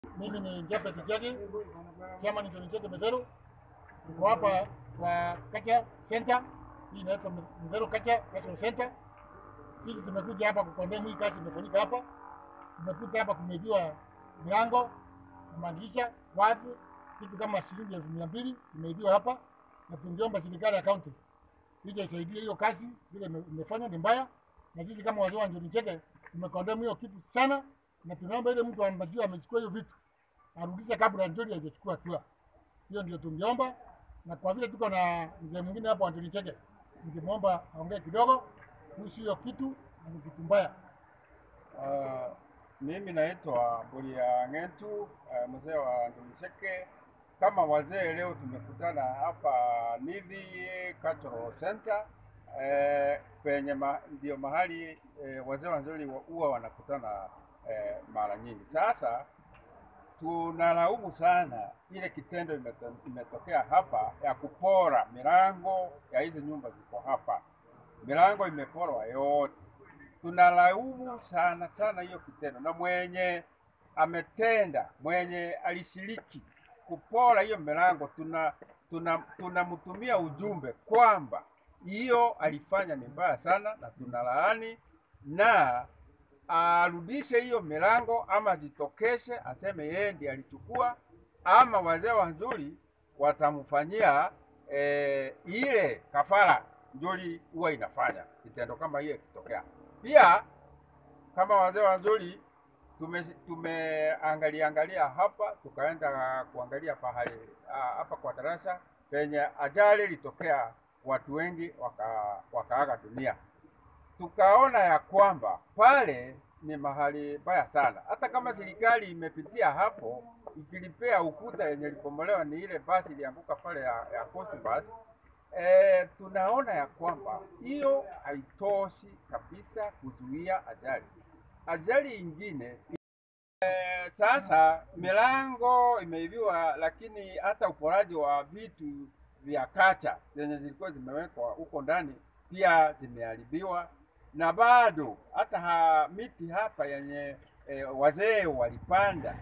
Mimi ni Japhet Chege, chama ni John Chege Medheru. Niko hapa kwa Kacha Center, hii inaitwa Medheru Kacha National Center. Sisi tumekuja hapa kukondemu hii kazi imefanyika hapa. Tumekuja hapa kumeibiwa milango, madirisha, wavu, kitu kama shilingi elfu mia mbili imeibiwa hapa, na tungeomba serikali ya kaunti ije isaidie hiyo kazi vile ime- imefanywa ni mbaya, na sisi kama wazee wa John Chege tumekondemu hiyo kitu sana, na tunaomba ile mtu ambaye amechukua hiyo vitu arudishe kabla Njoli hajachukua hatua. Hiyo ndio tungeomba, na kwa vile tuko na mzee mwingine hapo Antoni Chege, ningemwomba aongee kidogo kuhusu hiyo kitu, na ni kitu mbaya. Uh, mimi naitwa Bulia Ng'entu, uh, mzee wa Ndumiseke. Kama wazee leo tumekutana hapa Nithi Cultural Center eh, penye ma, ndio mahali eh, wazee wa Nzoli wa- huwa wanakutana eh, mara nyingi. Sasa tunalaumu sana ile kitendo imeto, imetokea hapa ya kupora milango ya hizi nyumba ziko hapa, milango imeporwa yote tunalaumu sana sana hiyo kitendo, na mwenye ametenda, mwenye alishiriki kupora hiyo milango, tuna tuna tunamtumia ujumbe kwamba hiyo alifanya ni mbaya sana, na tunalaani na arudishe hiyo milango, ama jitokeshe aseme yeye ndiye alichukua, ama wazee wa Nzuri watamfanyia eh, ile kafara Nzuri huwa inafanya kitendo kama hiyo ikitokea. Pia kama wazee wa Nzuri tume tumeangalia angalia hapa, tukaenda kuangalia pahali ah, hapa kwa darasa penye ajali ilitokea, watu wengi waka, wakaaga dunia tukaona ya kwamba pale ni mahali baya sana. Hata kama serikali imepitia hapo ikilipea ukuta yenye ilipomolewa ni ile basi ilianguka pale ya, ya Coast Bus. E, tunaona ya kwamba hiyo haitoshi kabisa kuzuia ajali. Ajali ingine e, sasa milango imeibiwa, lakini hata uporaji wa vitu vya kacha zenye zilikuwa zimewekwa huko ndani pia zimeharibiwa na bado hata ha, miti hapa yenye e, wazee walipanda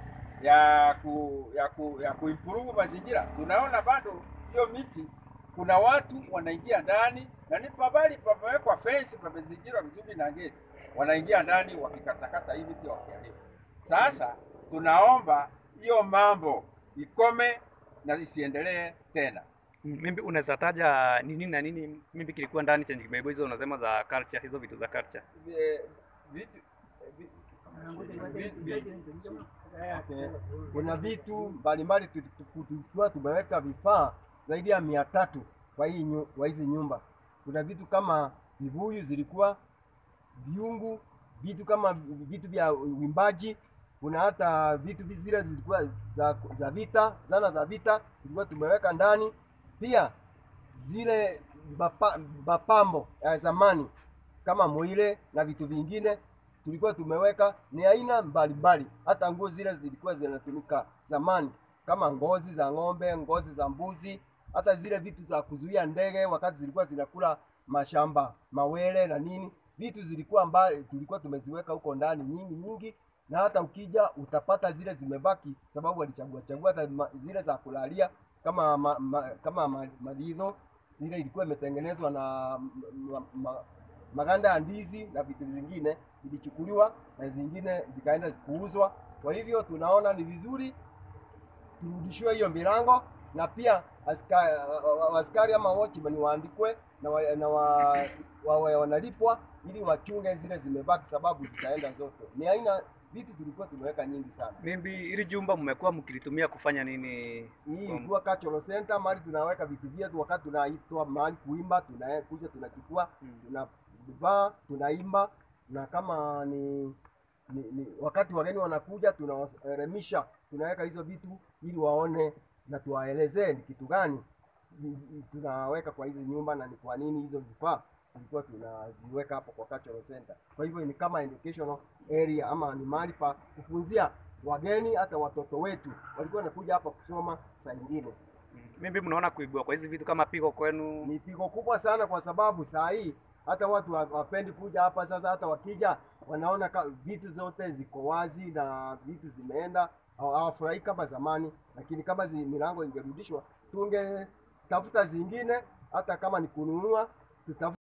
ya ku, ya ku, ya kuimprove mazingira, tunaona bado hiyo miti kuna watu wanaingia ndani na ni pabali pamewekwa fence, pamezingirwa vizuri na geti, wanaingia ndani wakikatakata hii miti wakiharibu. Sasa tunaomba hiyo mambo ikome na isiendelee tena. Mimi unaweza taja ni nini na nini mimi kilikuwa ndani chenye kimeibiwa hizo unasema za culture, hizo vitu za culture. Vi- vitu vi- vi- vi- Okay. Kuna vitu mbalimbali tuli- tulikuwa tumeweka vifaa zaidi ya mia tatu kwa hii nyu, kwa hizi nyumba. Kuna vitu kama vibuyu zilikuwa, viungu, vitu kama vitu vya uimbaji. Kuna hata vitu vi- zile zilikuwa za, za vita, zana za vita tulikuwa tumeweka ndani. Pia zile mapa- mapambo ya zamani kama mwile na vitu vingine tulikuwa tumeweka ni aina mbalimbali. Hata nguo zile zilikuwa zinatumika zamani kama ngozi za ng'ombe, ngozi za mbuzi, hata zile vitu za kuzuia ndege wakati zilikuwa zinakula mashamba, mawele na nini, vitu zilikuwa mbali, tulikuwa tumeziweka huko ndani nyingi nyingi, na hata ukija utapata zile zimebaki, sababu walichagua chagua hata ma- zile za kulalia kama ma, ma, kama ma, madidho ile ilikuwa imetengenezwa na ma, ma, maganda ya ndizi na vitu vingine vilichukuliwa na zingine zikaenda kuuzwa. Kwa hivyo tunaona ni vizuri turudishiwe hiyo milango na pia askari, askari ama watchman waandikwe na, wa, na wa, wawe wanalipwa ili wachunge zile zimebaki, sababu zitaenda zote. Ni aina vitu tulikuwa tumeweka nyingi sana. Mimi hili jumba mmekuwa mkilitumia kufanya nini? Hii Kwa- ilikuwa cultural center, mahali tunaweka vitu vyetu, wakati tunaitwa mahali kuimba, tunakuja tunachukua, Mm. tunavaa, tunaimba, na kama ni, ni, ni wakati wageni wanakuja, tunawaelimisha, tunaweka hizo vitu ili waone na tuwaelezee ni kitu gani ni- ni- tunaweka kwa hizi nyumba na ni kwa nini hizo vifaa tulikuwa tunaziweka hapo kwa cultural center. Kwa hivyo ni kama educational area ama ni mahali pa kufunzia wageni, hata watoto wetu walikuwa wanakuja hapa kusoma saa ingine. Mimi mnaona kuibiwa kwa hizi vitu kama pigo kwenu? Ni pigo kubwa sana, kwa sababu saa hii hata watu wa- wapendi kuja hapa. Sasa hata wakija wanaona ka, vitu zote ziko wazi na vitu zimeenda hawa- hawafurahi kama zamani, lakini kama zi, milango ingerudishwa tungetafuta zingine, hata kama ni kununua tutafuta